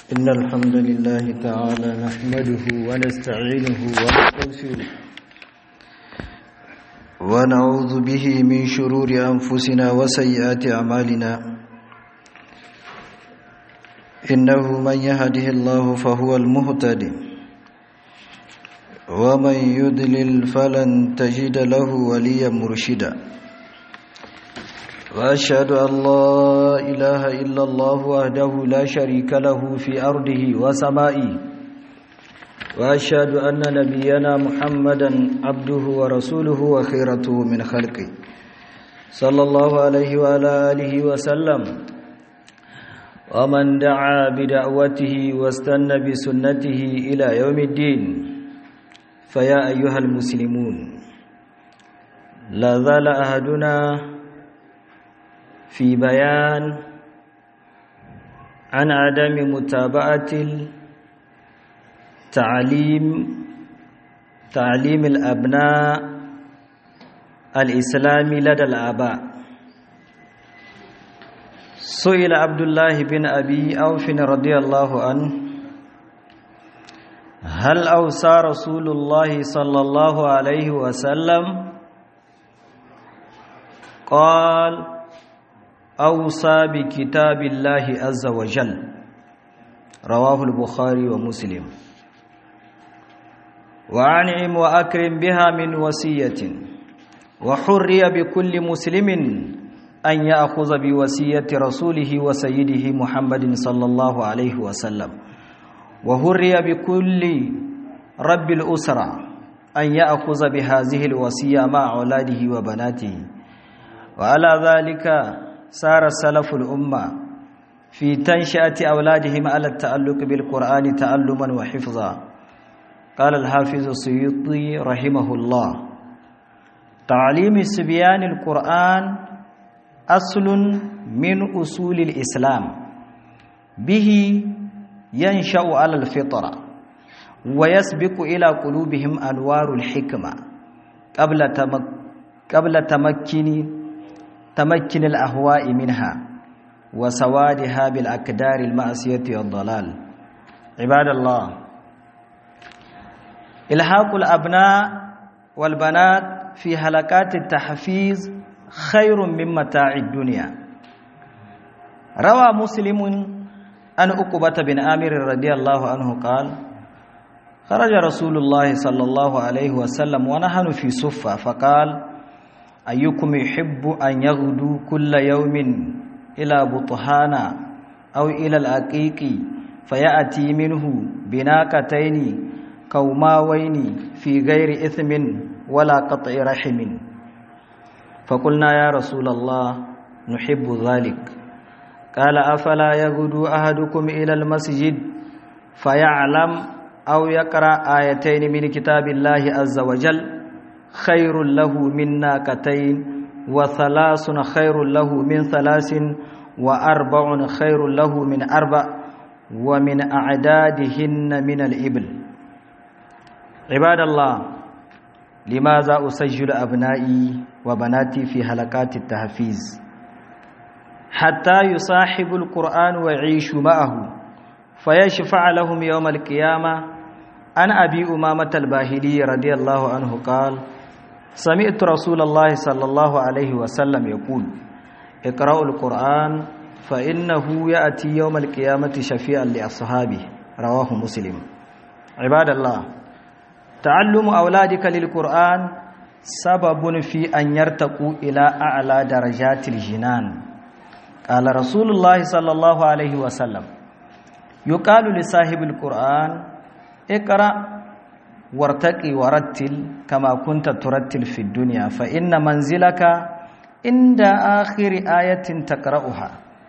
إن الحمد لله تعالى نحمده ونستعينه ونستغفره ونعوذ به من شرور أنفسنا وسيئات أعمالنا إنه من يهده الله فهو المهتد ومن يدلل فلن تجد له وليا مرشدا وأشهد أن لا إله إلا الله وحده لا شريك له في أرضه وسمائه وأشهد أن نبينا محمدا عبده ورسوله وخيرته من خلقه صلى الله عليه وعلى آله وسلم ومن دعا بدعوته واستنى بسنته إلى يوم الدين فيا أيها المسلمون لا زال أهدنا في بيان عن عدم متابعة تعليم تعليم الأبناء الإسلامي لدى الآباء سئل عبد الله بن أبي أوف رضي الله عنه هل أوصى رسول الله صلى الله عليه وسلم قال أوصى بكتاب الله عز وجل رواه البخاري ومسلم وأنعم وأكرم بها من وصية وحري بكل مسلم أن يأخذ بوصية رسوله وسيده محمد صلى الله عليه وسلم وهري بكل رب الأسرة أن يأخذ بهذه الوصية مع أولاده وبناته وعلى ذلك سار سلف الأمة في تنشئة أولادهم على التألق بالقرآن تعلما وحفظا قال الحافظ السيوطي رحمه الله تعليم السبيان القرآن أصل من أصول الإسلام به ينشأ على الفطرة ويسبق إلى قلوبهم أنوار الحكمة قبل تمك قبل تمكن تمكن الأهواء منها وسوادها بالأكدار المعصية والضلال عباد الله إلحاق الأبناء والبنات في هلكات التحفيز خير من متاع الدنيا روى مسلم أن أقبة بن آمر رضي الله عنه قال خرج رسول الله صلى الله عليه وسلم ونحن في صفة فقال أيكم يحب أن يغدو كل يوم إلى بطحانا أو إلى الأقيق فيأتي منه بناكتين كوماوين في غير إثم ولا قطع رحم فقلنا يا رسول الله نحب ذلك قال أفلا يغدو أحدكم إلى المسجد فيعلم أو يقرأ آيتين من كتاب الله عز وجل خير له من ناقتين وثلاث خير له من ثلاث وأربع خير له من أربع ومن أعدادهن من الإبل عباد الله لماذا أسجل أبنائي وبناتي في هلكات التحفيز حتى يصاحب القرآن ويعيش معه فيشفع لهم يوم القيامة عن أبي أمامة الباهلي رضي الله عنه قال سمعت رسول الله صلى الله عليه وسلم يقول اقرأوا القرآن فإنه يأتي يوم القيامة شفيعا لأصحابه رواه مسلم عباد الله تعلم أولادك للقرآن سبب في أن يرتقوا إلى أعلى درجات الجنان قال رسول الله صلى الله عليه وسلم يقال لصاحب القرآن اقرأ وارتقي ورتل كما كنت ترتل في الدنيا فإن منزلك عند آخر آية تقرأها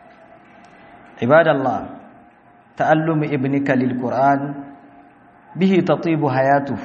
عباد الله تعلم ابنك للقرآن به تطيب حياته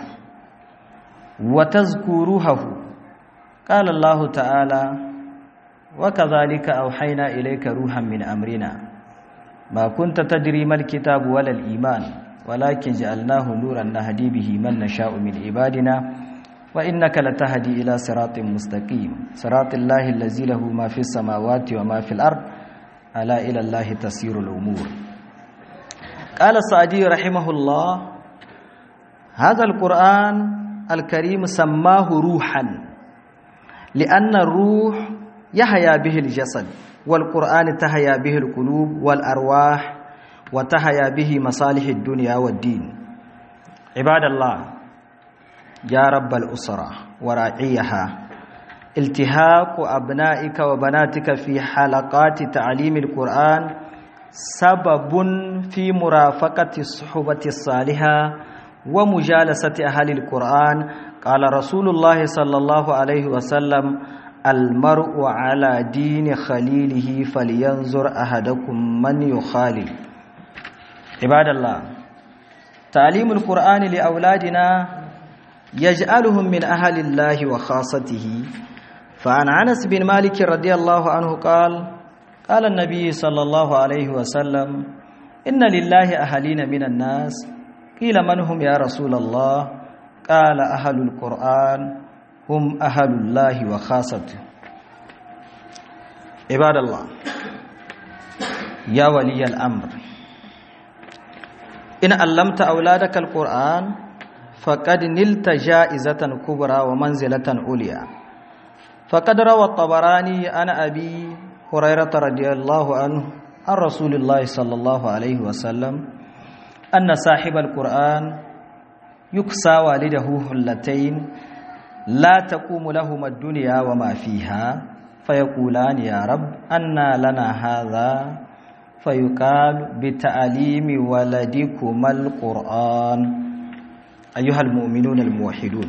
وتذكرها قال الله تعالى وكذلك أوحينا إليك روحا من أمرنا ما كنت تدري ما الكتاب ولا الإيمان ولكن جعلناه نورا نهدي به من نشاء من عبادنا وإنك لتهدي إلى صراط مستقيم صراط الله الذي له ما في السماوات وما في الأرض ألا إلى الله تسير الأمور قال السعدي رحمه الله هذا القرآن الكريم سماه روحا لأن الروح يحيا به الجسد والقرآن تحيا به القلوب والأرواح وتحيا به مصالح الدنيا والدين عباد الله يا رب الأسرة وراعيها التهاق أبنائك وبناتك في حلقات تعليم القرآن سبب في مرافقة الصحبة الصالحة ومجالسة أهل القرآن قال رسول الله صلى الله عليه وسلم المرء على دين خليله فلينظر أحدكم من يخالل عباد الله تعليم القرآن لأولادنا يجعلهم من أهل الله وخاصته فعن أنس بن مالك رضي الله عنه قال قال النبي صلى الله عليه وسلم إن لله أهلين من الناس قيل من هم يا رسول الله قال أهل القرآن هم أهل الله وخاصته عباد الله يا ولي الأمر إن علمت أولادك القرآن فقد نلت جائزة كبرى ومنزلة عليا فقد روى الطبراني عن أبي هريرة رضي الله عنه عن رسول الله صلى الله عليه وسلم أن صاحب القرآن يكسى والده هلتين لا تقوم لهما الدنيا وما فيها فيقولان يا رب أنى لنا هذا فيقال بتعليم ولدكما القرآن أيها المؤمنون الموحدون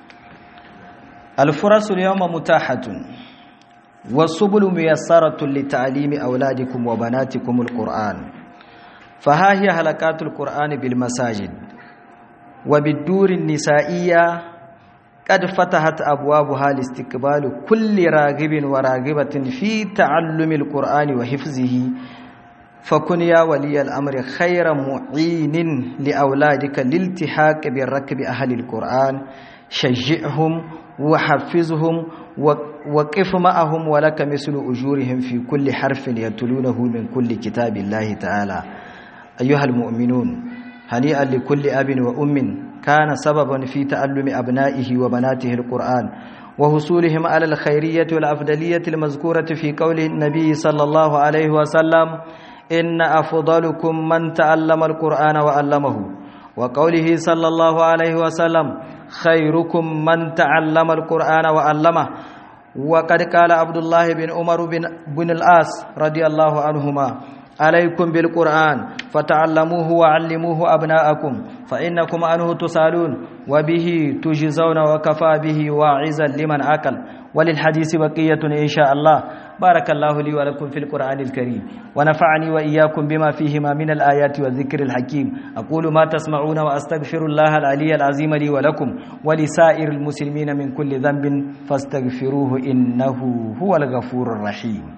الفرص اليوم متاحة والسبل ميسرة لتعليم أولادكم وبناتكم القرآن فها هي هلكات القرآن بالمساجد وبالدور النسائية قد فتحت أبوابها لاستقبال كل راغب وراغبة في تعلم القرآن وحفظه فكن يا ولي الأمر خير معين لأولادك للالتحاق بالركب أهل القرآن شجعهم وحفظهم وقف معهم ولك مثل أجورهم في كل حرف يتلونه من كل كتاب الله تعالى أيها المؤمنون هنيئا لكل أب وأم كان سببا في تعلم أبنائه وبناته القرآن وحصولهم على الخيرية والأفضلية المذكورة في قول النبي صلى الله عليه وسلم إن أفضلكم من تعلم القرآن وعلمه وقوله صلى الله عليه وسلم خيركم من تعلم القرآن وعلمه وقد قال عبد الله بن عمر بن, بن العاص رضي الله عنهما عليكم بالقرآن فتعلموه وعلموه أبناءكم فإنكم عنه تسالون وبه تجزون وكفى به واعزا لمن أكل وللحديث بقية إن شاء الله بارك الله لي ولكم في القرآن الكريم ونفعني وإياكم بما فيهما من الآيات والذكر الحكيم أقول ما تسمعون وأستغفر الله العلي العظيم لي ولكم ولسائر المسلمين من كل ذنب فاستغفروه إنه هو الغفور الرحيم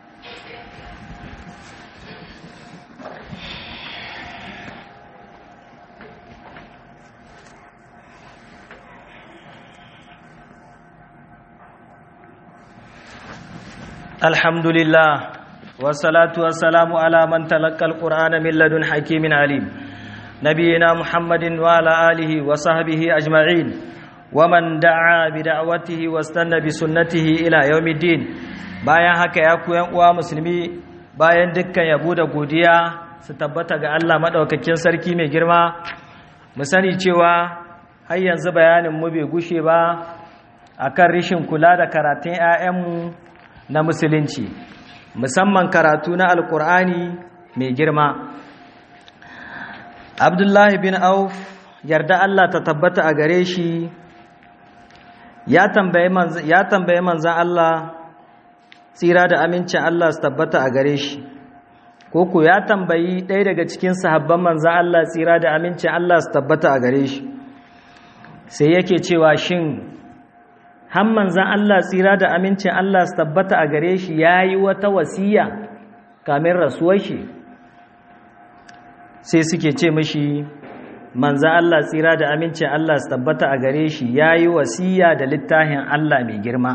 الحمد لله والصلاة والسلام على من تلقى القرآن من لدن حكيم عليم نبينا محمد وعلى آله وصحبه أجمعين ومن دعا بدعوته واستنى بسنته إلى يوم الدين bayan haka ya ku uwa musulmi bayan dukkan yabo da godiya su tabbata ga Allah madaukakin sarki mai girma mu sani cewa har yanzu bayanin mu bai gushe ba akan rishin kula da karatun 'ya'yanmu na musulunci musamman karatu na alkur'ani mai girma abdullahi bin auf yarda allah ta tabbata a gare shi ya tambaye manzan allah tsira da amincin allah su tabbata a gare shi koko ya tambayi ɗaya daga cikin sahabban manzan allah tsira da amincin allah su tabbata a gare shi sai yake cewa shin har manzan Allah tsira da amincin Allah su tabbata a gare shi ya yi wata wasiya kamin rasuwar shi sai suke ce mashi manzan Allah tsira da amincin Allah su tabbata a gare shi ya yi wasiya da littafin Allah mai girma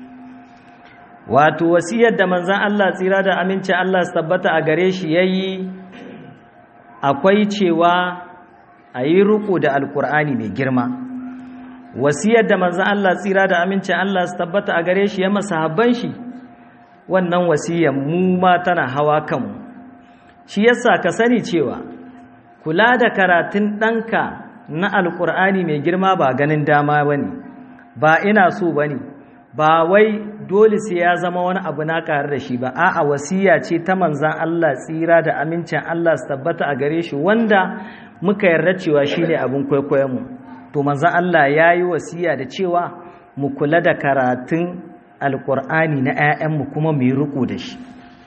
wato wasiyar da manzan Allah tsira da amincin Allah su tabbata a gare shi ya yi akwai cewa a yi riko da alkur'ani mai girma wasiyar da manzan Allah tsira da amincin Allah su tabbata a gare shi ya masa habban shi wannan wasiyar mu ma tana hawa kanmu shi yasa ka sani cewa kula da karatun ɗanka na alkur'ani mai girma ba ganin dama ba ne ba ina so ba ne ba wai dole sai ya zama wani abu na ƙarar da shi ba a'a wasiya ce ta manzan Allah tsira da amincin Allah su tabbata a gare shi wanda muka yarda cewa shi ne abin kwaikwayonmu to manzan Allah ya yi wasiya da cewa mu kula da karatun alkur'ani na 'ya'yanmu kuma mu yi riko da shi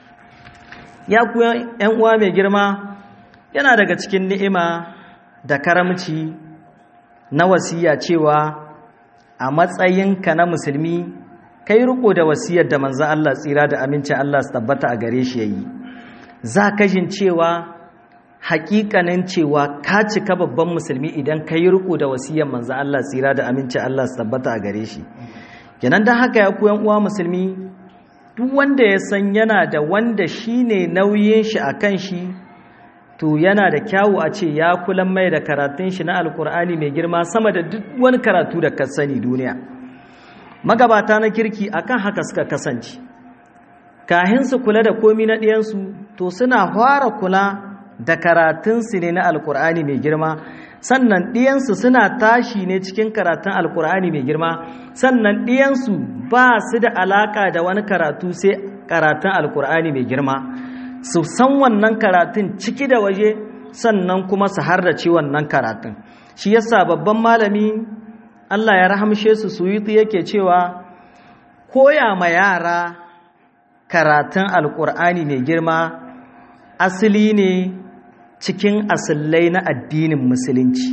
ya ku ‘yan uwa mai girma yana daga cikin ni'ima da karamci na wasiya cewa a matsayinka na musulmi kai riko da wasiyar da manzan Allah tsira da amincin Allah su tabbata a gare shi yayi za ka jin cewa hakikanin cewa ka cika babban musulmi idan ka yi riko da wasiyar manzan Allah tsira da amincin Allah su tabbata a gare shi kenan don haka ya koyan uwa musulmi duk wanda ya san yana da wanda shine nauyin shi a kan shi to yana da kyawu a ce ya kulan mai da karatun shi na alkur'ani mai girma sama da duk wani karatu da ka sani duniya magabata na kirki akan haka suka kasance kahin su kula da komi na ɗiyansu to suna fara kula da karatunsu ne na alkur'ani mai girma sannan ɗiyansu suna tashi ne cikin karatun alkur'ani mai girma sannan ɗiyansu ba su da alaƙa da wani karatu sai karatun alkur'ani mai girma su san wannan karatun ciki da waje sannan kuma su hardace wannan karatun shi yasa babban malami Allah ya rahamshe su suyuti yake cewa koya ma yara karatun alkur'ani mai girma asali ne cikin asillai na addinin musulunci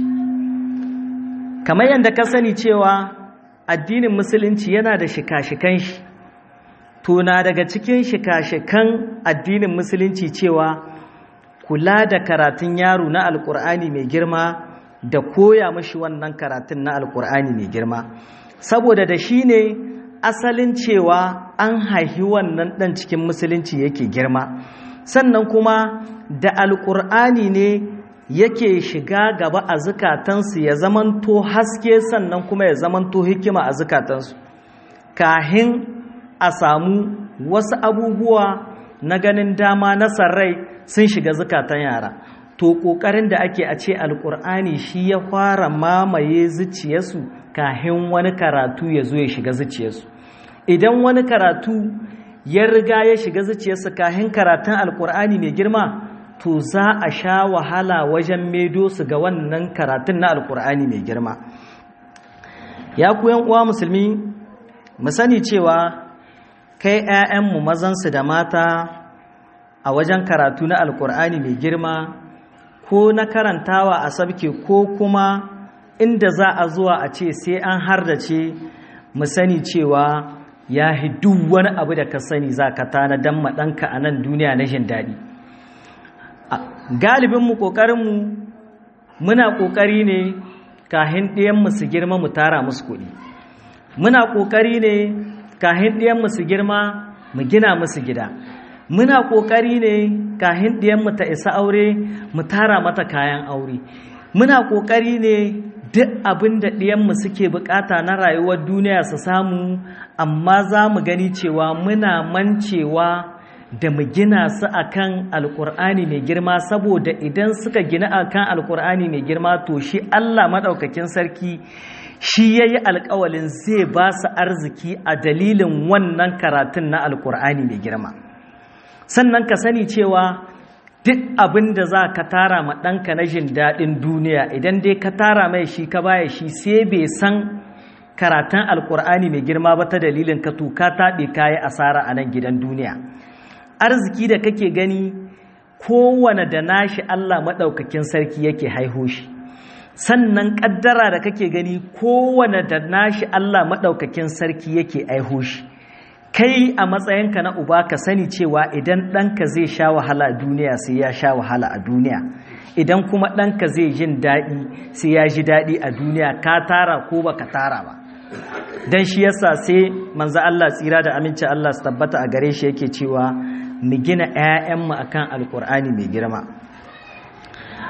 kamar yadda ka sani cewa addinin musulunci yana da shika-shikan shi tuna daga cikin shika-shikan addinin musulunci cewa kula da karatun yaro na alkur'ani mai girma da koya mashi wannan karatun na alkur'ani mai girma saboda da shi ne asalin cewa an haihi wannan ɗan cikin musulunci yake girma sannan kuma da alkur'ani ne yake shiga gaba a zukatansu ya zamanto haske sannan kuma ya zamanto hikima a zukatansu kahin a samu wasu abubuwa na ganin dama na sarrai sun shiga zukatan yara to ƙoƙarin da ake a ce alƙur'ani shi ya fara mamaye zuciyarsu kahin wani karatu ya zo ya shiga zuciyarsu idan wani karatu ya riga ya shiga zuciyarsu kahin karatun alƙur'ani mai girma to za a sha wahala wajen medo su ga wannan karatun na alƙur'ani mai girma ya ku uwa musulmi mu sani cewa kai 'ya'yanmu mazansu da mata a wajen karatu na alƙur'ani mai girma ko na karantawa a sabke ko kuma inda za a zuwa a ce sai an hardace mu sani cewa ya duk wani abu da ka sani za ka tana don maɗanka a nan duniya na jin daɗi galibinmu ƙoƙarinmu muna ƙoƙari ne kahin ɗiyanmu su girma mu tara musu kuɗi muna ƙoƙari ne kahin ɗiyanmu su girma mu gina musu gida muna ƙoƙari ne kahin ɗiyanmu ta isa aure mu tara mata kayan aure muna ƙoƙari ne duk abin da ɗiyanmu suke bukata na rayuwar duniya su samu amma za mu gani cewa muna mancewa da mu gina su akan alkur'ani mai girma saboda idan suka gina akan alkur'ani mai girma to shi Allah maɗaukakin sarki shi ya yi alkawalin zai ba su arziki a dalilin wannan karatun na alkur'ani mai girma sannan ka sani cewa duk abin da za ka tara ma ɗanka na jin daɗin duniya idan dai ka tara mai shi ka baya shi sai bai san karatun alkur'ani mai girma ba ta dalilin ka tuka taɓe kayi asara a nan gidan duniya arziki da kake gani kowane da nashi Allah maɗaukakin sarki yake haiho shi sannan ƙaddara da kake gani kowane da nashi Allah maɗaukakin sarki yake aiho shi kai a matsayinka na uba ka sani cewa idan ɗanka zai sha wahala a duniya sai ya sha wahala a duniya idan kuma ɗanka zai jin daɗi sai ya ji daɗi a duniya ka tara ko ba ka tara ba don shi yasa sai manzo Allah tsira da aminci Allah su tabbata a gare shi yake cewa mu gina 'ya'yanmu akan alkur'ani mai girma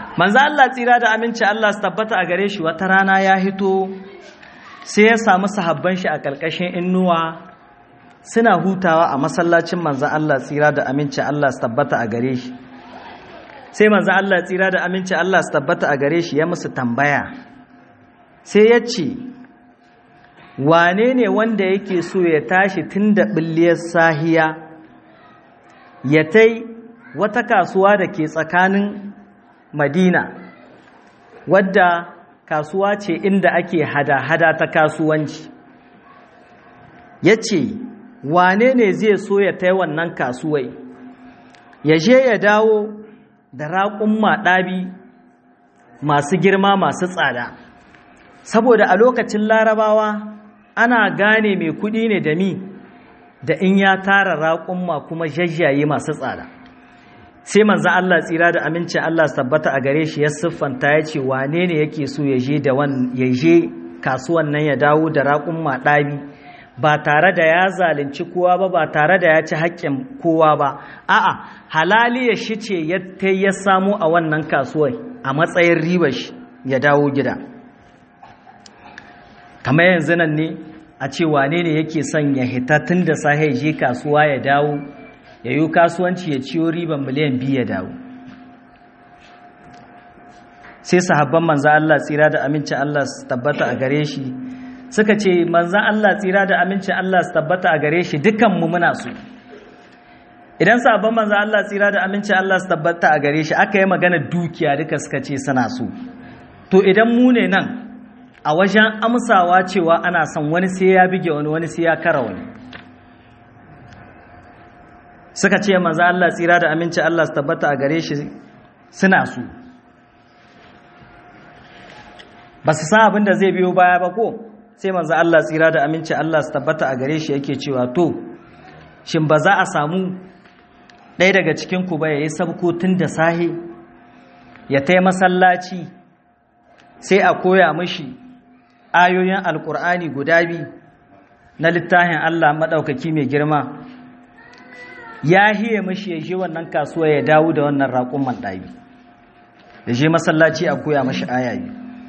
manzo Allah tsira da aminci Allah su tabbata a gare shi wata rana ya hito sai ya samu sahabban shi a ƙarƙashin innuwa suna hutawa a masallacin manzo Allah tsira da aminci Allah su tabbata a gare shi sai manzo Allah tsira da aminci Allah su tabbata a gare shi ya musu tambaya sai ya ce wane ne wanda yake so ya tashi tun da ɓilliyar sahiya ya tai wata kasuwa da ke tsakanin madina wadda kasuwa ce inda ake hada-hada ta kasuwanci ya ce wane ne zai so ya tai wannan kasuwai ya je ya dawo da raƙun maɗabi masu girma masu tsada saboda a lokacin larabawa ana gane mai kuɗi ne da mi da in ya tara raƙumma kuma jajjaye masu tsada sai manzan Allah tsira da aminci Allah su tabbata a gare shi ya siffanta ya ce wane ne yake so ya je da ya je kasuwan nan ya dawo da raƙumma ɗabi ba tare da ya zalunci kowa ba ba tare da ya ci haƙƙin kowa ba a'a halali ya shi ce ya samu a wannan kasuwar a matsayin ribar shi ya dawo gida kamar yanzu nan ne a ce wane ne yake son ya hita tun da sahe je kasuwa ya dawo ya yi kasuwanci ya ciyo riban miliyan biyu ya dawo sai sahabban manzan Allah tsira da amincin Allah su tabbata a gare shi suka ce manzan Allah tsira da amincin Allah su tabbata a gare shi dukanmu muna so idan sahabban manzan Allah tsira da amincin Allah su tabbata a gare shi aka yi magana dukiya duka suka ce suna so to idan mu ne nan a wajen amsawa cewa ana son wani sai ya bige wani wani sai ya kara wani suka ce manzo Allah tsira da aminci Allah su tabbata a gare shi suna su ba su san abin da zai biyo baya ba ko sai manzo Allah tsira da aminci Allah su tabbata a gare shi yake cewa to shin ba za a samu ɗaya daga cikin ku ba yayi sabko tun da sahi ya tai masallaci sai a koya mishi ayoyin alkur'ani guda biyu na littafin Allah maɗaukaki mai girma ya hiye mashi ya je wannan kasuwa ya dawo da wannan raƙon manɗabi ya je masallaci a koya mashi ayayi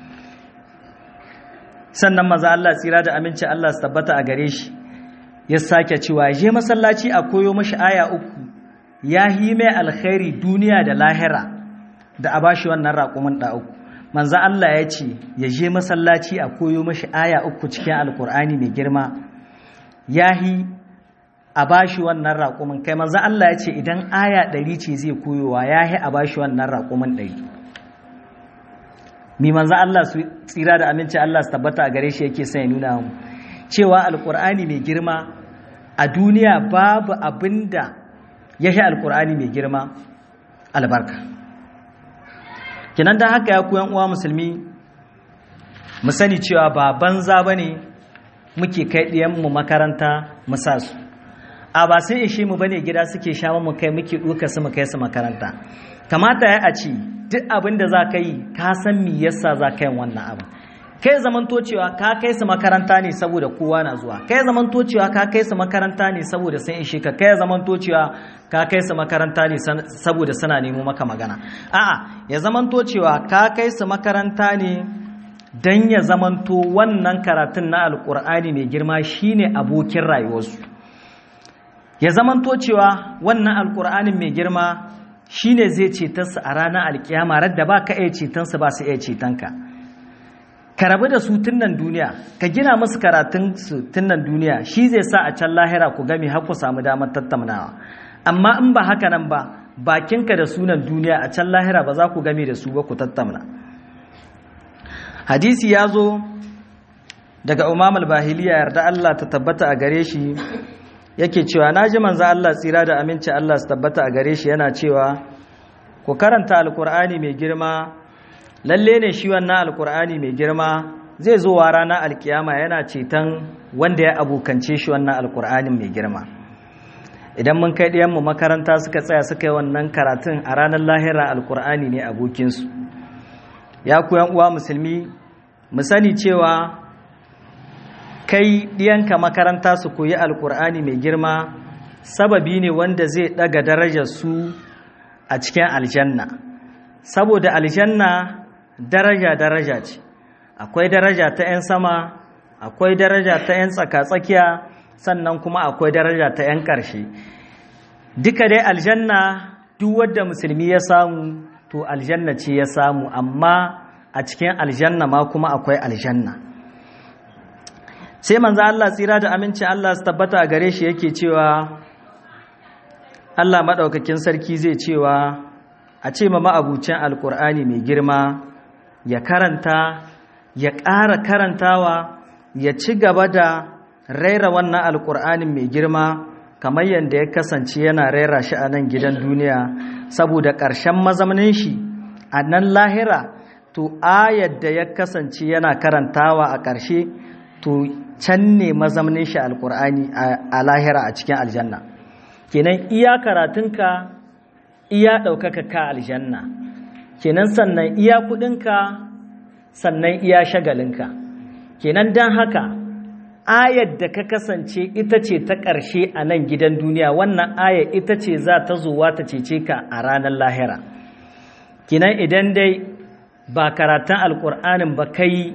sannan maza Allah tsira da aminci Allah su tabbata a gare shi ya sake cewa ya je masallaci a koyo mashi aya uku ya hi mai alkhairi duniya da lahira da a bashi wannan raƙumin ɗa uku manzo Allah ya ce ya je masallaci a koyo mashi aya uku cikin alkur'ani mai girma yahi a bashi wannan raƙumin kai manzo Allah ya ce idan aya ɗari ce zai koyowa yahi a bashi wannan raƙumin ɗari mi manzo Allah su tsira da aminci Allah su tabbata a gare shi yake sai nuna mu cewa alkur'ani mai girma a duniya babu abinda yahi alkur'ani mai girma albarka kinan da haka ya koyan uwa musulmi mu sani cewa ba banza bane muke kai ɗiyan mu makaranta mu sa su a ba sai ishe mu bane gida suke sha mu kai muke duka su mu kai su makaranta kamata ya a ce duk abin da za ka yi ka san me yasa za ka yi wannan abin kai zamanto cewa ka kai su makaranta ne saboda kowa na zuwa kai zamanto cewa ka kai su makaranta ne saboda sun ishe ka kai zamanto cewa ka kai su makaranta ne saboda suna nemo maka magana a'a ya zamanto cewa ka kai su makaranta ne dan ya zamanto wannan karatun na alkur'ani mai girma shine abokin rayuwarsu ya zamanto cewa wannan alkur'anin mai girma shine zai cetarsu a ranar alkiyama radda ba ka iya cetonsu ba su iya cetonka ka rabu da su tun nan duniya ka gina musu karatun su tun nan duniya shi zai sa a can lahira ku gami har ku samu damar tattaunawa amma in ba haka nan ba bakinka da sunan duniya a can lahira ba za ku gami da su ba ku tattauna hadisi ya zo daga umam al-bahiliya yarda Allah ta tabbata a gare shi yake cewa na ji manzo Allah tsira da aminci Allah su tabbata a gare shi yana cewa ku karanta alkur'ani mai girma lalle ne shi wannan alkur'ani mai girma zai zo wa ranar alkiyama yana ceton wanda ya abokance shi wannan alkur'anin mai girma idan mun kai ɗiyanmu makaranta suka tsaya suka yi wannan karatun a ranar lahira alkur'ani ne abokinsu ya ku uwa musulmi mu sani cewa kai ɗiyanka makaranta su koyi alkur'ani mai girma sababi ne wanda zai ɗaga darajar su a cikin aljanna saboda aljanna daraja daraja ce akwai daraja ta 'yan sama akwai daraja ta 'yan tsaka-tsakiya sannan kuma akwai daraja ta 'yan ƙarshe duka dai aljanna duk wadda musulmi ya samu to aljanna ce ya samu amma a cikin aljanna ma kuma akwai aljanna sai manzo Allah tsira da aminci Allah su tabbata a gare shi yake cewa Allah maɗaukakin sarki zai cewa a ce ma ma'abucin alkur'ani mai girma ya karanta ya ƙara karantawa ya ci gaba da raira wannan alkur'anin mai girma kamar yadda ya kasance yana raira shi a nan gidan duniya saboda ƙarshen mazaunin shi a nan lahira to ayar da ya kasance yana karantawa a ƙarshe to can ne mazaunin shi alkur'ani a lahira a cikin aljanna kenan iya karatunka iya ɗaukaka ka aljanna kenan sannan iya kuɗinka sannan iya shagalinka kenan don haka ayar da ka kasance ita ce ta ƙarshe a nan gidan duniya wannan ayar ita ce za ta zuwa ta cece ka a ranar lahira kenan idan dai ba karatun alƙur'anin ba kai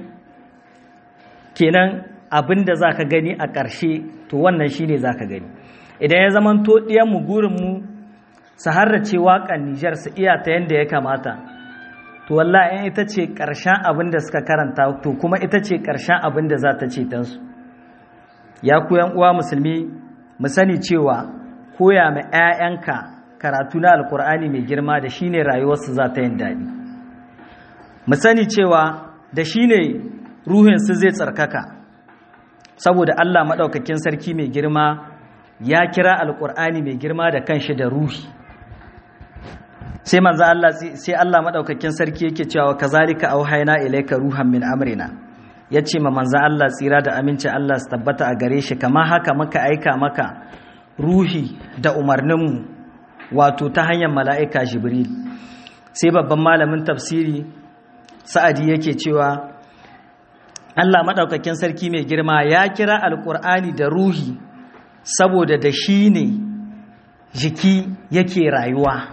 kenan abin da za ka gani a ƙarshe to wannan shi ne za ka gani idan ya zama to ɗiyanmu gurinmu su harrace waƙan nijar su iya ta yadda ya kamata to wallahi in ita ce ƙarshen abin da suka karanta to kuma ita ce ƙarshen abin da za ta ce tansu ya ku uwa musulmi mu sani cewa koya ma 'ya'yanka karatu na alkur'ani mai girma da shine rayuwarsu za ta yin daɗi mu sani cewa da shine ruhinsu zai tsarkaka saboda Allah maɗaukakin sarki mai girma ya kira alkur'ani mai girma da kanshi da ruhi sai manzo Allah sai Allah maɗaukakin sarki yake cewa kazalika auhayna ilayka ruhan min amrina ya ce ma manzan Allah tsira da aminci Allah su tabbata a gare shi kama haka maka aika maka ruhi da umarninmu wato ta hanyar mala'ika jibril sai babban malamin tafsiri sa'adi yake cewa Allah maɗaukakin sarki mai girma ya kira alƙur'ani da ruhi saboda da shi ne jiki yake rayuwa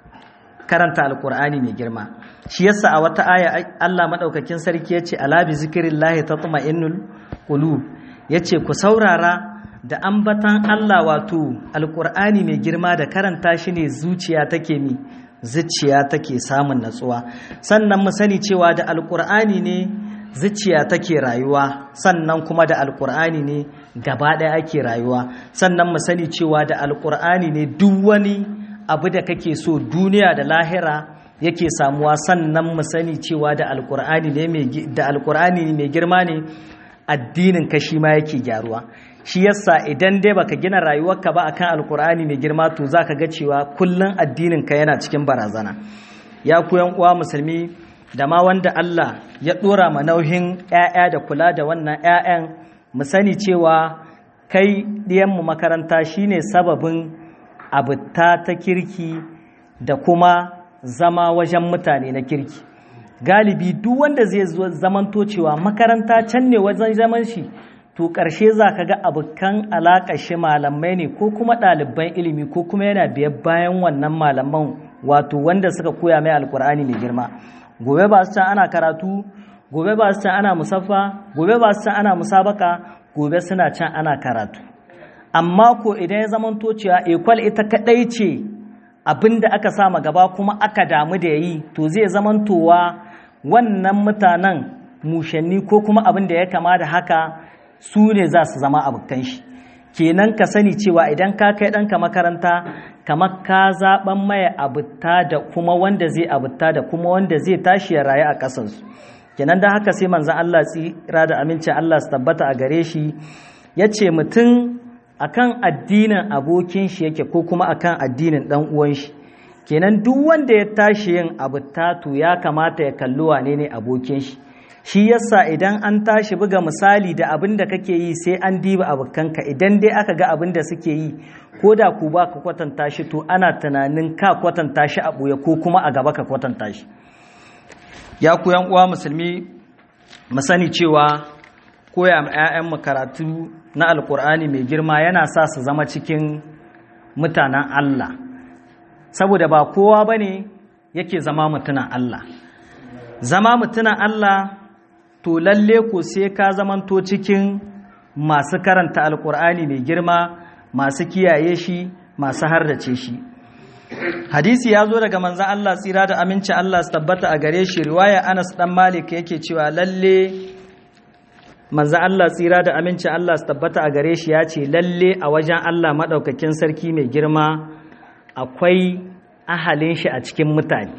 karanta alƙur'ani mai girma shi yasa a wata aya Allah madaukakin sarki yace ala bi zikrillahi tatma'innul qulub yace ku saurara da ambatan Allah wato alqur'ani mai girma da karanta shi ne zuciya take mi zuciya take samun natsuwa sannan mu sani cewa da alqur'ani ne zuciya take rayuwa sannan kuma da alqur'ani ne gaba ɗaya ake rayuwa sannan mu sani cewa da alqur'ani ne duk wani abu da kake so duniya da lahira yake samuwa sannan mu sani cewa da alkur'ani ne mai da alkur'ani mai girma ne addinin ka shi ma yake gyaruwa shi yasa idan dai baka gina rayuwarka ba akan alkur'ani mai girma to zaka ga cewa kullun addinin ka yana cikin barazana ya ku yan uwa musulmi da ma wanda Allah ya dora ma nauyin ƴaƴa da kula da wannan ƴaƴan mu sani cewa kai ɗiyan mu makaranta shine sababin abuta ta kirki da kuma zama wajen mutane na kirki galibi duk wanda zai zamanto cewa makaranta can ne wajen zaman shi to ƙarshe za ka ga abokan alaƙa shi malamai ne ko kuma ɗaliban ilimi ko kuma yana biyar bayan wannan malaman wato wanda suka koya mai alkur'ani mai girma gobe ba su can ana karatu gobe ba su can ana musaffa gobe ba su can ana musabaka gobe suna can ana karatu amma ko idan ya zamanto cewa ekwal ita kaɗai ce abin da aka sama gaba kuma aka damu da yi to zai zamantowa wannan mutanen mushanni ko kuma abin da ya kama da haka su ne za su zama abokan shi kenan ka sani cewa idan ka kai ɗanka makaranta kamar ka zaɓen maye abuta da kuma wanda zai abuta da kuma wanda zai tashi ya rayu a ƙasansu kenan da haka sai manzan Allah tsira da amincin Allah su tabbata a gare shi ya ce mutum akan addinin abokin shi yake ko kuma akan addinin dan uwan shi kenan duk wanda ya tashi yin abu tatu ya kamata ya kalli wane ne abokin shi shi yasa idan an tashi buga misali da abin da kake yi sai an diba abokanka idan dai aka ga abin da suke yi ko da ku ba ka kwatanta shi to ana tunanin ka kwatanta shi a ɓoye ko kuma a gaba ka kwatanta shi ya ku yan uwa musulmi mu sani cewa koya ma 'ya'yanmu karatu na alkur'ani mai girma yana sa su zama cikin mutanen Allah saboda ba kowa ba ne yake zama mutunan Allah zama mutunan Allah to lalle ko sai ka zamanto cikin masu karanta alkur'ani mai girma masu kiyaye shi masu hardace shi hadisi ya zo daga manzan Allah tsira da aminci Allah su tabbata a gare shi riwaya Anas dan Malik yake cewa lalle manzan Allah tsira da aminci Allah su tabbata a gare shi ya ce lalle a wajen Allah maɗaukakin sarki mai girma akwai ahalin shi a cikin mutane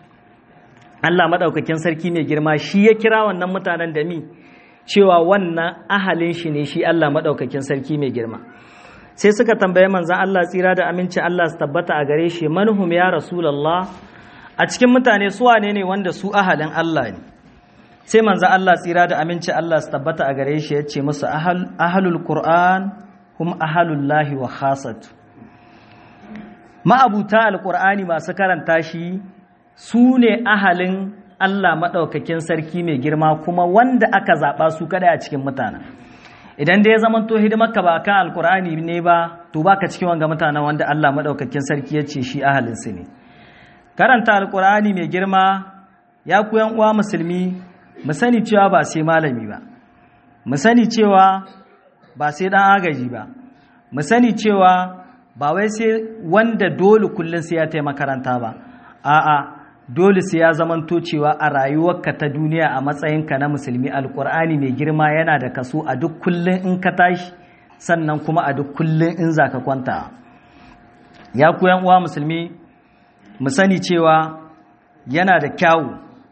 Allah maɗaukakin sarki mai girma shi ya kira wannan mutanen da mi cewa wannan ahalin shi ne shi Allah maɗaukakin sarki mai girma sai suka tambaye manzan Allah tsira da aminci Allah su tabbata a gare shi manhum ya rasulallah a cikin mutane su wane ne wanda su ahalin Allah ne sai manzan Allah tsira da aminci Allah su tabbata a gare shi ya ce musu ahalul qur'an hum ahalullahi wa khasatu ma'abuta alqur'ani masu karanta shi su ne ahalin Allah maɗaukakin sarki mai girma kuma wanda aka zaɓa su kaɗai a cikin mutanen idan da ya zama to hidimarka ba kan alkur'ani ne ba to baka cikin wanga mutanen wanda Allah maɗaukakin sarki ya ce shi ahalinsu ne karanta alkur'ani mai girma ya ku yan uwa musulmi mu sani cewa ba sai malami ba mu sani cewa ba sai dan agaji ba mu sani cewa ba wai sai wanda dole kullum sai ya taimaka makaranta ba a'a dole sai ya zamanto cewa a rayuwarka ta duniya a matsayinka na musulmi alkur'ani mai girma yana da kaso a duk kullum in ka tashi sannan kuma a duk kullum in za ka kwanta ya ku uwa musulmi mu sani cewa yana da kyawu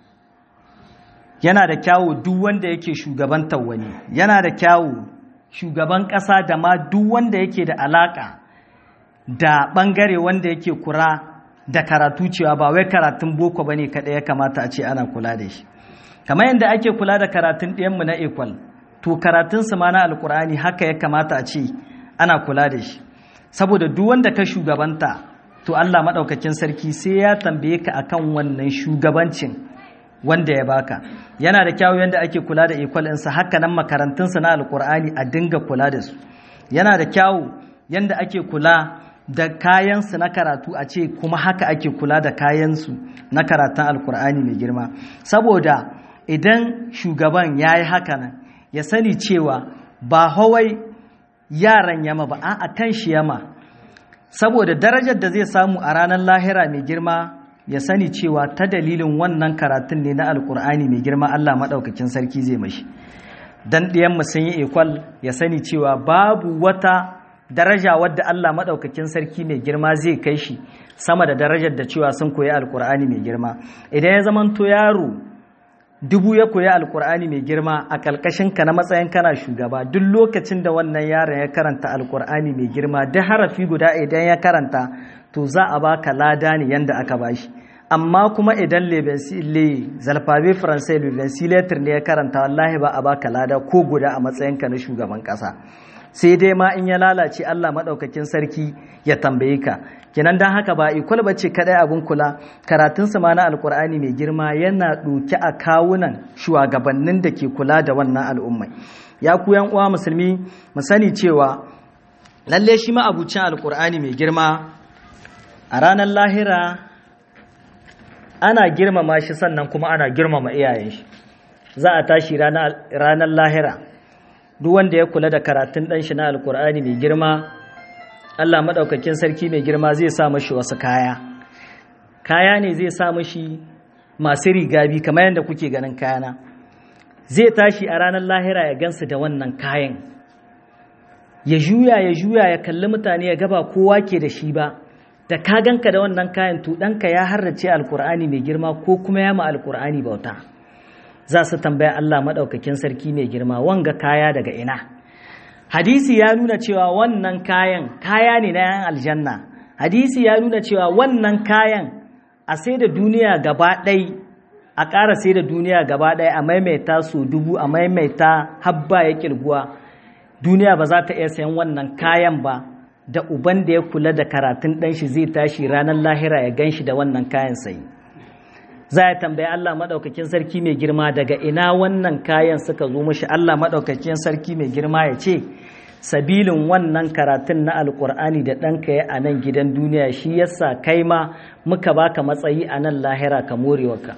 yana da kyawu duk wanda yake shugabantar wani yana da kyawu shugaban ƙasa da ma duk wanda yake da alaƙa da ɓangare wanda yake kura da karatu cewa ba wai karatun boko ba ne kaɗai ya kamata a ce ana kula da shi kamar yadda ake kula da karatun ɗiyanmu na ekwal to karatunsu ma na alkur'ani haka ya kamata a ce ana kula da shi saboda duk wanda ka shugabanta to allah maɗaukakin sarki sai ya tambaye ka akan wannan shugabancin wanda ya baka yana da kyawu yadda ake kula da ekwal ɗinsa haka nan makarantunsa na alkur'ani a dinga kula da su yana da kyawu yadda ake kula da kayansu na karatu a ce kuma haka ake kula da kayansu na karatun alkur'ani mai girma saboda idan shugaban ya yi haka nan ya sani cewa ba hawai yaran yama ba a kan shi yama saboda darajar da zai samu a ranar lahira mai girma ya sani cewa ta dalilin wannan karatun ne na alkur'ani mai girma allah maɗaukakin sarki zai mashi dan ɗiyanmu sun yi ekwal ya sani cewa babu wata daraja wadda Allah maɗaukakin sarki mai girma zai kai shi sama da darajar da cewa sun koyi alkur'ani mai girma idan ya zamanto yaro dubu ya koyi alkur'ani mai girma a ƙalƙashin ka na matsayin kana shugaba duk lokacin da wannan yaron ya karanta alkur'ani mai girma duk harafi guda idan ya karanta to za a baka lada ne yanda aka bashi amma kuma idan le zalfabe faransai le ne ya karanta wallahi ba a baka lada ko guda a matsayinka na shugaban ƙasa sai dai ma in ya lalace Allah maɗaukakin sarki ya tambaye ka kenan don haka ba ikwal ba ce kaɗai abin kula karatun ma na alkur'ani mai girma yana ɗauki a kawunan shugabannin da ke kula da wannan al'ummai ya ku yan uwa musulmi mu sani cewa lalle shi ma abucin alkur'ani mai girma a ranar lahira ana girmama shi sannan kuma ana girmama iyayen shi za a tashi ranar lahira duk wanda ya kula da karatun ɗan shi na alkur'ani mai girma Allah maɗaukakin sarki mai girma zai sa mashi wasu kaya kaya ne zai sa mashi masu rigabi kamar yadda kuke ganin kayana zai tashi a ranar lahira ya gansu da wannan kayan ya juya ya juya ya kalli mutane ya gaba kowa ke da shi ba da ka ganka da wannan kayan to ɗanka ya harrace alkur'ani mai girma ko kuma ya ma alkur'ani bauta za su tambaya Allah maɗaukakin sarki mai girma wanga kaya daga ina hadisi ya nuna cewa wannan kayan kaya ne na yan aljanna hadisi ya nuna cewa wannan kayan a sai da duniya gaba ɗai a ƙara sai da duniya gaba ɗai a maimaita su dubu a maimaita habba ya ƙirguwa duniya ba za ta iya sayan wannan kayan ba da uban da ya kula da karatun ɗan shi zai tashi ranar lahira ya gan shi da wannan kayan sayi za a tambayi Allah maɗaukakin sarki mai girma daga ina wannan kayan suka zo mashi Allah maɗaukakin sarki mai girma ya ce sabilin wannan karatun na alkur'ani da ɗanka ya a nan gidan duniya shi yasa kai ma muka baka matsayi a nan lahira ka morewarka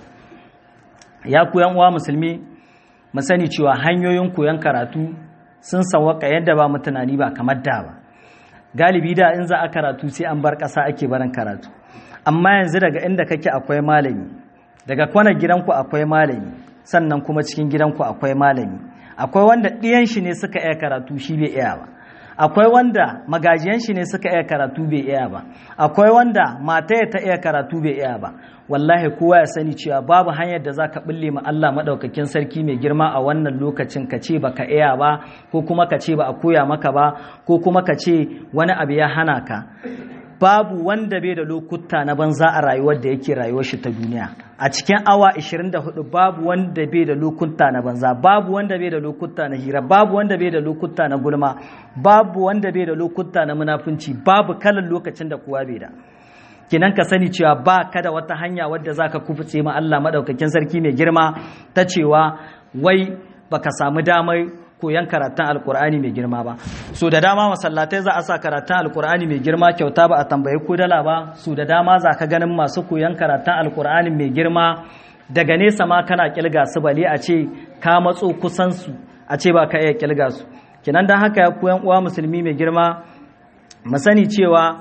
ya koyan uwa musulmi mu sani cewa hanyoyin koyon karatu sun sawaka yadda ba mu tunani ba kamar da ba galibi da in za a karatu sai an bar ƙasa ake barin karatu amma yanzu daga inda kake akwai malami daga kwanar gidanku akwai malami sannan kuma cikin gidanku akwai malami akwai wanda ɗiyan shi ne suka iya karatu shi bai iya ba akwai wanda magajiyan shi ne suka iya karatu bai iya ba akwai wanda mata ta iya karatu bai iya ba wallahi kowa ya sani cewa babu hanyar da zaka bulle ma Allah madaukakin sarki mai girma a wannan lokacin ka ce baka iya ba ko kuma ka ce ba a koya maka ba ko kuma ka ce wani abu ya hana ka babu wanda bai da lokuta na banza a rayuwar da yake rayuwar shi ta duniya a cikin awa 24 babu wanda bai da lokuta na banza babu wanda bai da lokuta na hira babu wanda bai da lokuta na gulma babu wanda bai da lokuta na munafunci babu kalan lokacin da kowa bai da kinan ka sani cewa ba ka da wata hanya wadda zaka kufuce ma Allah madaukakin sarki mai girma ta cewa wai baka samu damar koyan karatun alkur'ani mai girma ba so da dama masallatai za a sa karatun alkur'ani mai girma kyauta ba a tambayi ko dala ba so da dama za ka ganin masu koyan karatun alkur'ani mai girma daga nesa ma kana kilga su bale a ce ka matso kusan su a ce ba ka iya kilga su kinan dan haka ya koyan uwa musulmi mai girma mu sani cewa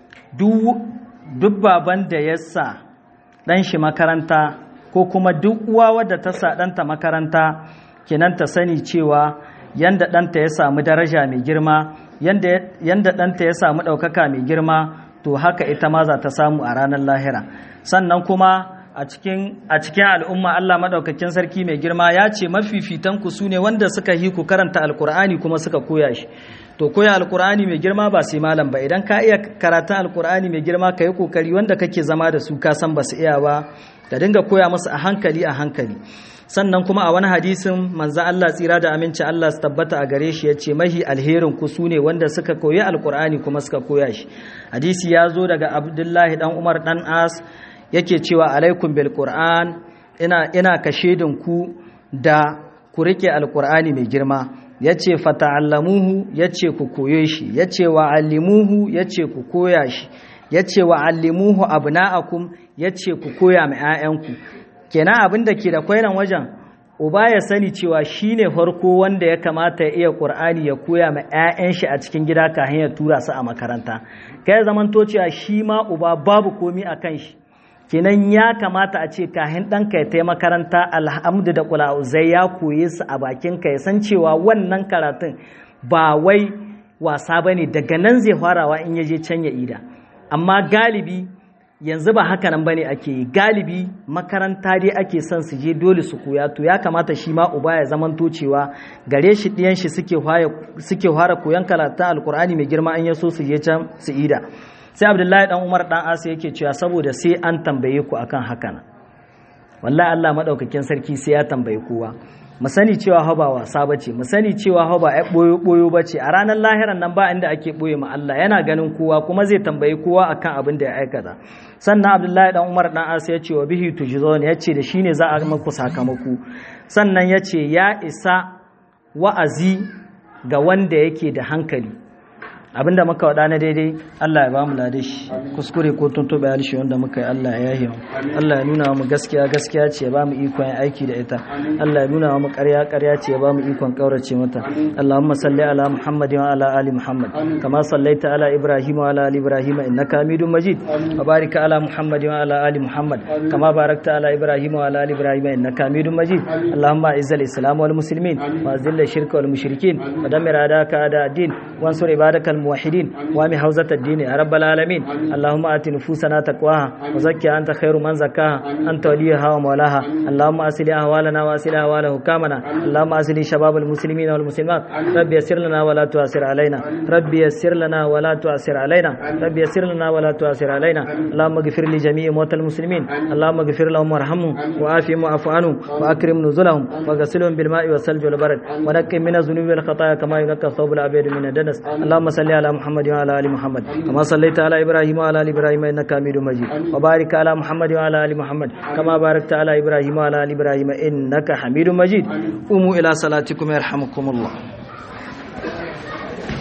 duk baban da ya sa dan shi makaranta ko kuma duk uwa wadda ta sa ɗanta makaranta kenan ta sani cewa yanda ɗanta ya samu daraja mai girma yanda ɗanta ya samu ɗaukaka mai girma to haka ita ma za ta samu a ranar lahira sannan kuma a cikin al'umma Allah maɗaukakin sarki mai girma ya ce mafifitanku su ne wanda suka yi ku karanta alkur'ani kuma suka koya shi to koya alkur'ani mai girma ba sai malam ba idan ka iya karatun alkur'ani mai girma ka yi kokari wanda kake zama da su ka san ba su iya ba ka dinga koya musu a hankali a hankali sannan kuma a wani hadisin manzo Allah tsira da aminci Allah su tabbata a gare shi yace mahi alherin ku sune wanda suka koyi alkur'ani kuma suka koya shi hadisi ya zo daga Abdullahi dan Umar dan As yake cewa alaikum bil qur'an ina ina kashedin ku da ku rike alkur'ani mai girma yace fata'allamuhu yace ku koye shi yace wa allimuhu yace ku koya shi yace wa allimuhu abna'akum yace ku koya ma 'ya'yanku kenan abin da ke da kwainan wajen uba ya sani cewa shine farko wanda ya kamata ya iya qur'ani ya koya ma 'ya'yan shi a cikin gida kafin ya tura su a makaranta kai zaman to cewa shi ma uba babu komi a kan shi kenan ya kamata a ce kahin ɗanka ya tai makaranta alhamdu da kula'uzai ya koye su a bakinka ya san cewa wannan karatun ba wai wasa ba ne daga nan zai farawa in ya je can ya ida amma galibi yanzu ba haka nan bane ake yi galibi makaranta dai ake son su je dole su koya to ya kamata shi ma uba ya zaman cewa gare shi ɗiyan shi suke suke fara koyan karatun alkur'ani mai girma an yaso su je can su ida sai abdullahi dan umar dan asa yake cewa saboda sai an tambaye ku akan hakan wallahi Allah madaukakin sarki sai ya tambaye kowa mu sani cewa ha ba wasa bace mu sani cewa ha ba boyo boyo bace a ranar lahiran nan ba inda ake boye ma Allah yana ganin kowa kuma zai tambayi kowa akan abin da ya aikata sannan Abdullahi dan Umar dan As ya ce wa bihi tujzon ya ce da shine za a maku sakamako sannan ya ce ya isa wa'azi ga wanda yake da hankali abinda muka wada na daidai Allah ya bamu lade shi kuskure ko tuntuɓe harshe wanda muka yi Allah ya yahe mu Allah ya nuna mu gaskiya gaskiya ce ya bamu ikon aiki da ita Allah ya nuna mu ƙarya ƙarya ce ya bamu ikon kaurace mata Allahumma salli ala Muhammad wa ala ali Muhammad kama sallaita ala Ibrahim wa ala ali Ibrahim innaka Hamidum Majid wa barik ala Muhammad wa ala ali Muhammad kama barakta ala Ibrahim wa ala ali Ibrahim innaka Hamidum Majid Allahumma izzil islam wal muslimin wa azil shirka wal mushrikin wa dammir adaka ada din wansur ibadaka الموحدين وامي حوزة الدين يا رب العالمين اللهم آت نفوسنا تقواها وزكها أنت خير من زكاها أنت وليها ومولاها اللهم أسل أهوالنا وأسل أهوال حكامنا اللهم أسل شباب المسلمين والمسلمات رب يسر لنا ولا تعسر علينا رب يسر لنا ولا تعسر علينا رب يسر لنا ولا تعسر علينا اللهم اغفر لجميع موتى المسلمين اللهم اغفر لهم وارحمهم وعافهم واعف عنهم وأكرم نزلهم وغسلهم بالماء والثلج والبرد ونقهم من الذنوب والخطايا كما ينقى الثوب الأبيض من الدنس اللهم صل على محمد وعلى ال محمد كما صليت على ابراهيم وعلى ال ابراهيم انك حميد مجيد وبارك على محمد وعلى ال محمد كما باركت على ابراهيم وعلى ال ابراهيم انك حميد مجيد قوموا الى صلاتكم يرحمكم الله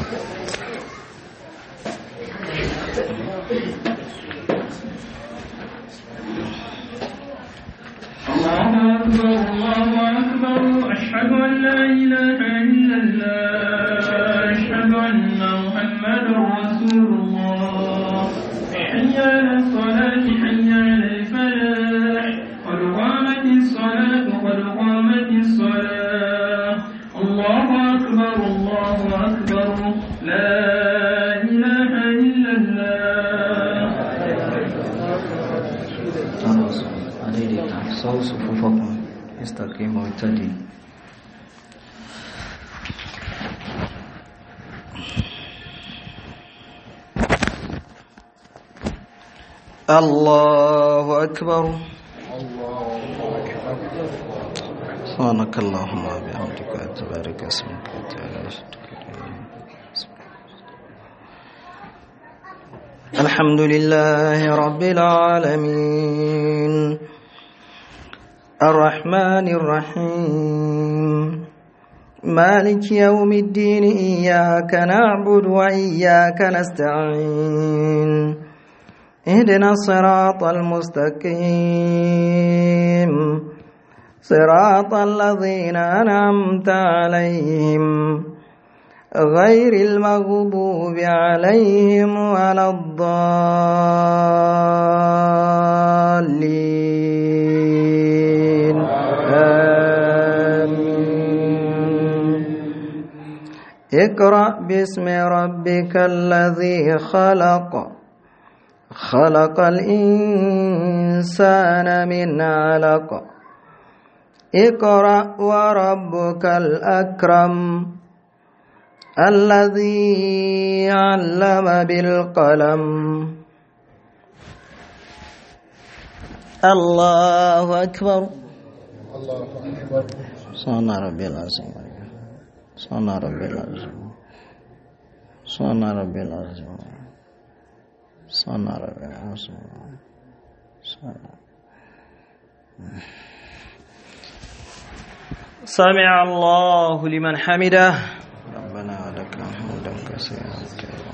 أكبر الله أكبر أشهد أن لا إله إلا الله أشهد أن محمدا رسول الله حي على الصلاة حي على الفلاح قد قامت الصلاة قد قامت الصلاة الله أكبر الله أكبر لا إله إلا الله عليك صو صفوفكم استقيموا واتدي الله أكبر سبحانك اللهم وبحمدك وتبارك اسمك وتعالى الحمد لله رب العالمين الرحمن الرحيم مالك يوم الدين إياك نعبد وإياك نستعين اهدنا الصراط المستقيم صراط الذين أنعمت عليهم غير المغضوب عليهم ولا الضالين آمين اقرأ باسم ربك الذي خلق خلق الإنسان من علق اقرأ وربك الأكرم الذي علم بالقلم الله أكبر الله أكبر صنع ربي العظيم صنع ربي العظيم صنع ربي العظيم صنع ربي العظيم صنع سمع الله لمن حمده ربنا ولك الحمد كثيرا كثيرا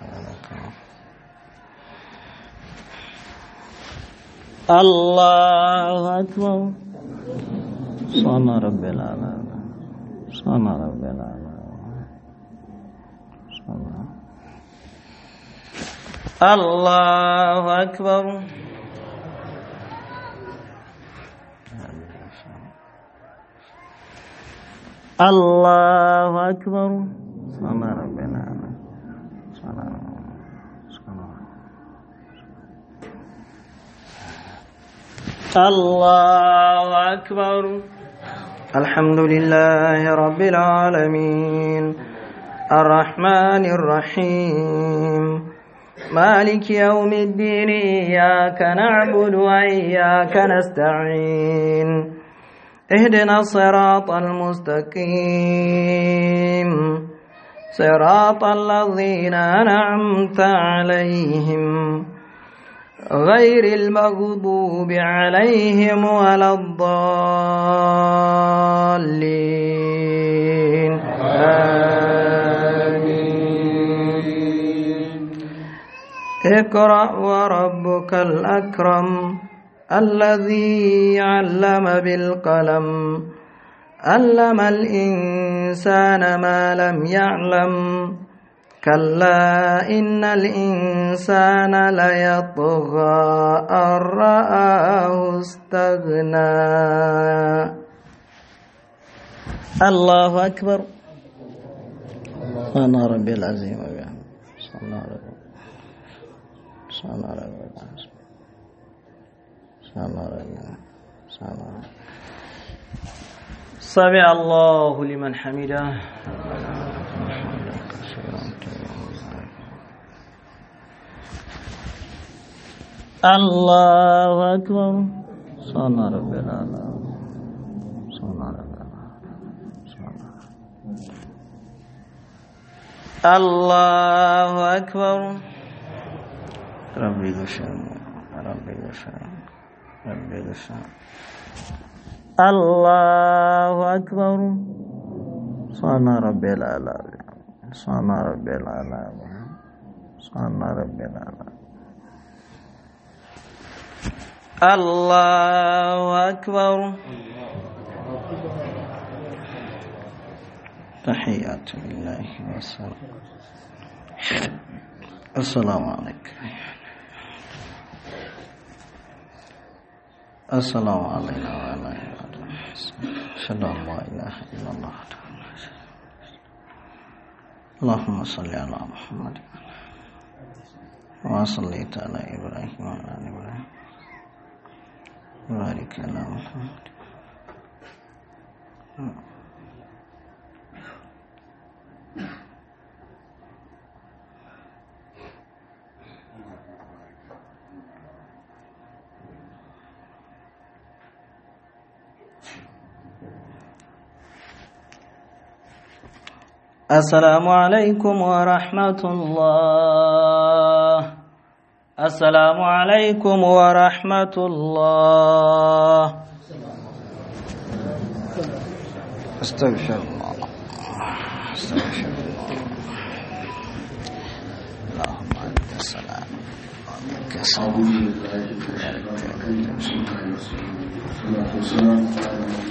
الله أكبر صنع رب العالمين صنع رب العالمين صنع الله أكبر الله أكبر صنع رب العالمين صنع صنع الله أكبر الحمد لله رب العالمين الرحمن الرحيم مالك يوم الدين إياك نعبد وإياك نستعين اهدنا الصراط المستقيم صراط الذين أنعمت عليهم غير المغضوب عليهم ولا الضالين آمين اقرأ وربك الأكرم الذي علم بالقلم علم الإنسان ما لم يعلم كلا إن الإنسان ليطغى أن رآه استغنى الله أكبر أنا ربي العظيم وبحمده صلى الله عليه وسلم صلى الله عليه وسلم صلى الله عليه وسلم صلى الله عليه وسلم سمع الله لمن حمده الله أكبر صلى رب العالمين صلى رب الله أكبر ربي غشام ربي غشام ربي غشام الله أكبر صلى ربي العالمين صلى ربي العالمين صلى ربي العالمين الله أكبر تحيات لله والسلام السلام عليكم السلام علينا وعلى عباد أشهد أن لا إله إلا الله اللهم صل على محمد وصليت على إبراهيم وعلى آل إبراهيم وبارك على محمد السلام عليكم ورحمة الله السلام عليكم ورحمة الله استغفر الله استغفر الله اللهم أنت السلام ومنك السلام أعوذ بالله من الشيطان الرجيم بسم الله الرحمن الرحيم والصلاة والسلام على